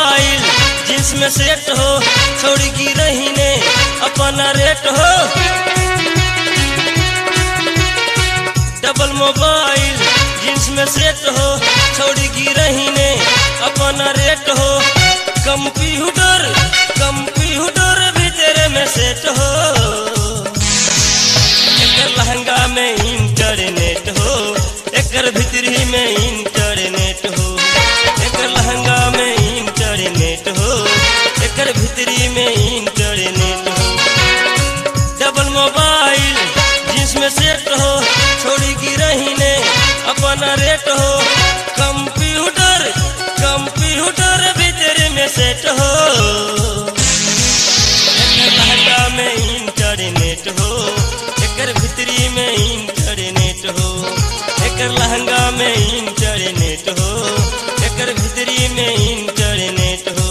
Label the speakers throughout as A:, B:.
A: mobile jeans में set हो छोड़ी की रही ने अपना रेट हो डबल मोबाइल जींस में सेट हो छोड़ी की रही ने अपना रेट हो कंप्यूटर कंप्यूटर भी तेरे में सेट हो एकर लहंगा में इंटरनेट हो एकर भीतरी में इंटरनेट हो एकर लहंगा में इंटरनेट हो एकर भीतरी में इंटरनेट हो डबल मोबाइल जींस में सेट हो छोड़ी की रही ने अपना रेट हो कंप्यूटर कंप्यूटर भीतर में सेट हो एकर लहंगा में इंटरनेट हो एकर भीतरी में इंटरनेट हो एकर लहंगा में इंटरनेट हो एकर भीतरी में इंटरनेट हो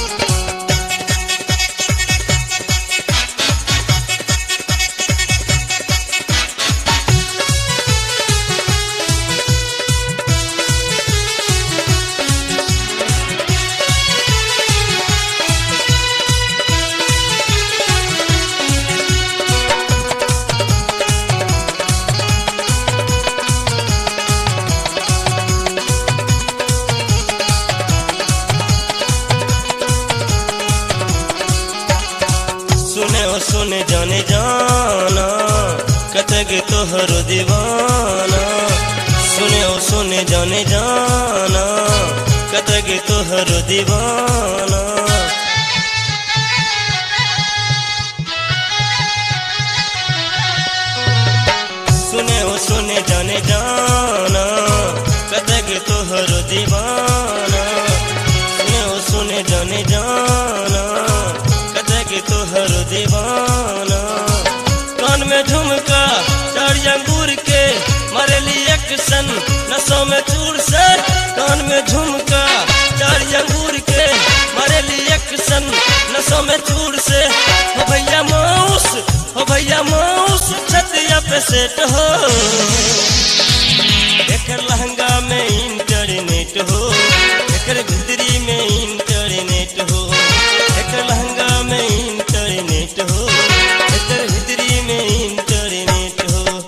A: सुने ओ सुने जाने जाना कतक तोहर दीवाना सुने ओ सुने जाने जाना कतक तोहर दीवाना सुने ओ सुने जाने जाना कतक तोहर दीवाना सुने ओ सुने जाने जाना कतक तोहर दीवाना कान में झुमका चार अंगूर के मरेली एक्शन नसों में चूर से कान में झुमका चार अंगूर के मरेली एक्शन नसों में चूर से हो भैया माउस हो भैया माउस छतिया पे सेट हो एकर लहंगा में इंटरनेट हो एकर भीतरी में इंटरनेट हो एकर लहंगा में इंटरनेट हो एकर भीतरी में इंटरनेट हो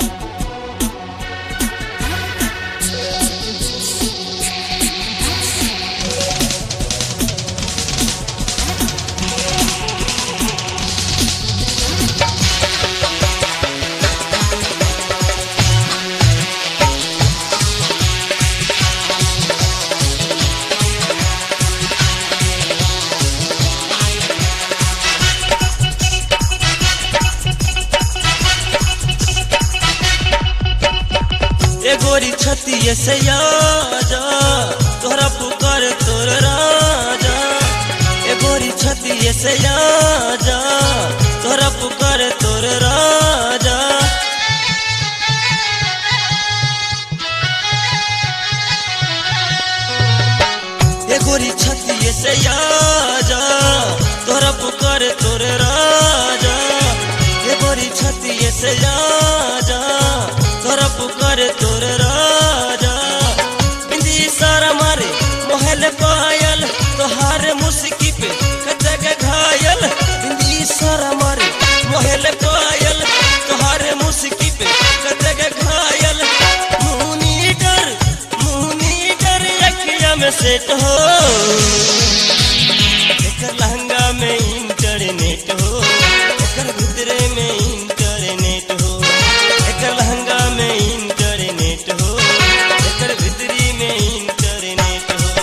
A: ए गोरी छतिए से आजा तोहरा पुकार तोर राजा ए गोरी छतिए से आजा तोहरा पुकार तोर राजा ए गोरी छतिए से आजा तोहरा पुकार तोर राजा ए गोरी छतिए से आजा तोरा पुकार तोर राजा बिंदी सारा मारे मोहल पायल तोहार मुस्की पे कटक घायल बिंदी सारा मारे मोहल पायल तोहार मुस्की पे कटक घायल मुनी डर मुनी डर अखिया में सेट हो एकर लहंगा में इंटरनेट हो एकर भीतरे में इंटरनेट हो एकर लहंगा में इंटरनेट हो एकर भीतरी में इंटरनेट हो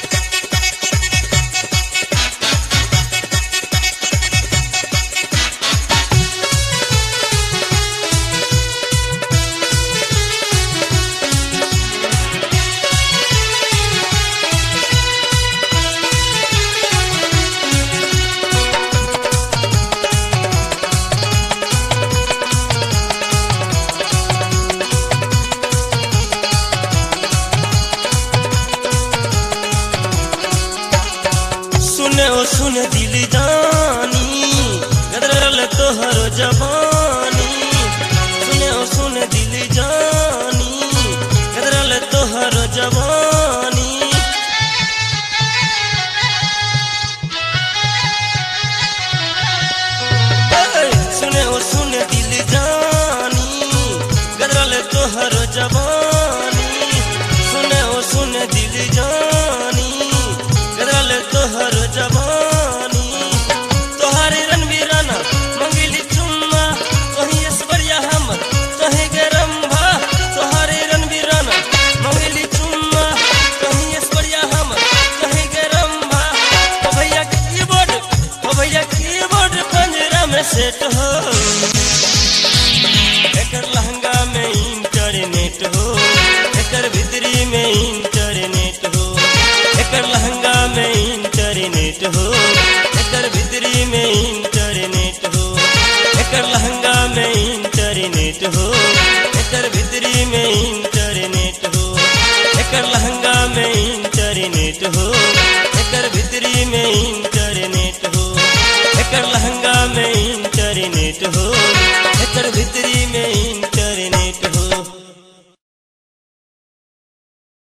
A: सुने ओ सुन दिल जानी गदरल तोहर जवानी सुने ओ सुन दिल जानी गदरल तोहर जवानी जवानी सुने ओ सुने दिल जानी गदरल तोहर जवानी तोहारे रणवीराना मंगिली चुम्मा कहीं ऐश्वर्या हमर कहीं गरम भा तोहारे रणवीराना मंगिली चुम्मा कहीं ऐश्वर्या हमर कहीं गरम भा ओ भैया के कीबोर्ड ओ भैया कीबोर्ड पंजरा में सेट हो एकर लहंगा में इंटरनेट हो एकर भीतरी में इंटरनेट हो एकर लहंगा में इंटरनेट हो एकर भीतरी में इंटरनेट हो एकर लहंगा में इंटरनेट हो एकर भीतरी में इंटरनेट हो एकर लहंगा में इंटरनेट हो एकर भीतरी में इंटरनेट हो एकर लहंगा में इंटरनेट हो